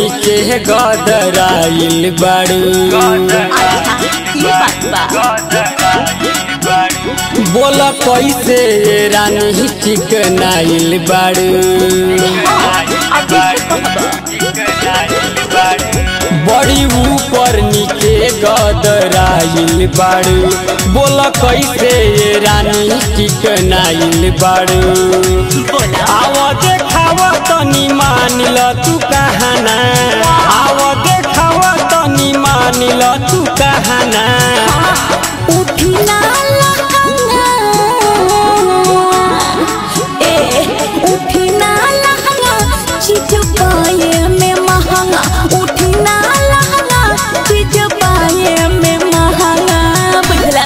नीचे गदराइल बाड़ू अच्छा ये बात बा बोल कैसे रानी चिकनाइल बाड़ू अब बड़ी ऊपर नीचे गदराइल बाड़ू बोल कैसे रानी चिकनाइल बाड़ू बोला आव देखाव तनी मानिल तू कहाना आव देखाव तनी मानिल तू कहाना उठना लहंगा ए उठना लहंगा चीज पाए में महंगा उठना लहंगा चीज पाए में महंगा बुझला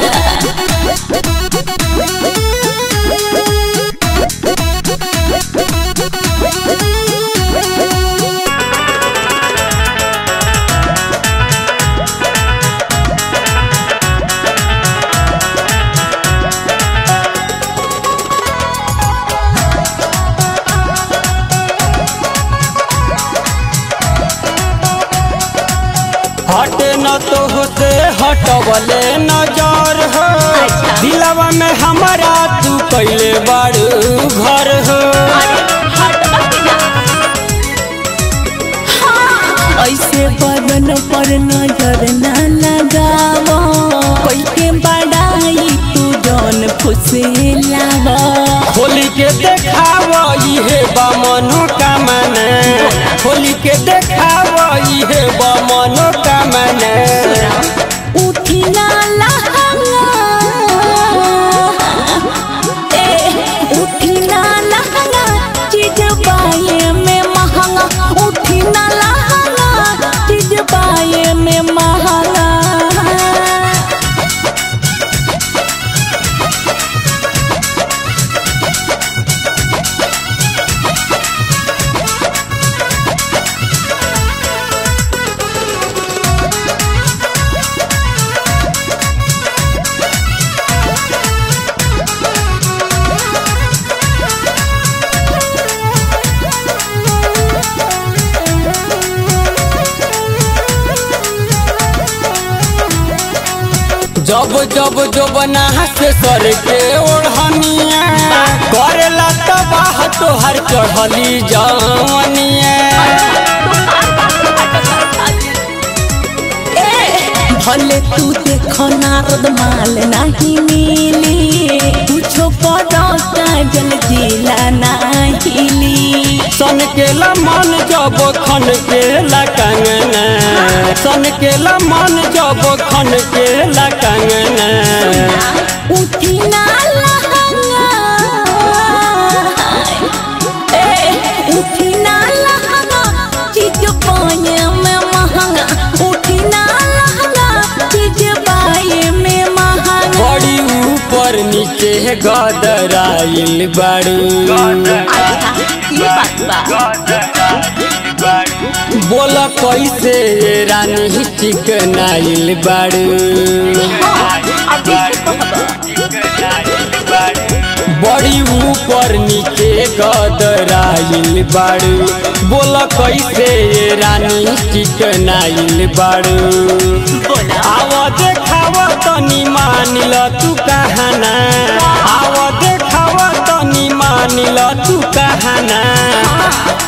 हटे न तो होते हटवले नजर हो अच्छा। दिलवा में हमारा तू कैले बाड़ू घर हो ऐसे बदन पर नजर न लगाव कोई के बड़ाई तू जौन फुसलाव होली के देखाव इहे बा मनोकामना होली के देखाव इहे बा मनोकामना उठी ना लहंगा ए उठी ना लहंगा चीज पाए में महंगा उठी ना लहंगा चीज पाए में महंगा जब जब जो बना से सर के ओढ़निया करेला तबाह तोहर चढ़ली जवनिया भले तू देखो नारद माल नहीं मिली कुछो करो काजल जिला नाहिली सन के मन जब खन के कंगना सन के मन जब खन के कंगना उठी ना लहंगा ए उठी ना लहंगा चीज पाए में महंगा उठी ना लहंगा चीज पाए में महंगा बड़ी ऊपर नीचे गदराइल बाड़ू अच्छा ये बात बा बोल कैसे रानी चिकनाइल बाड़ू बड़ी ऊपर नीचे गदराइल बाड़ू बोल कैसे रानी चिकनाइल बाड़ू बोला आव देखाव तनी मानिल तू कहाना आव देखाव तनी मानिल तू कहाना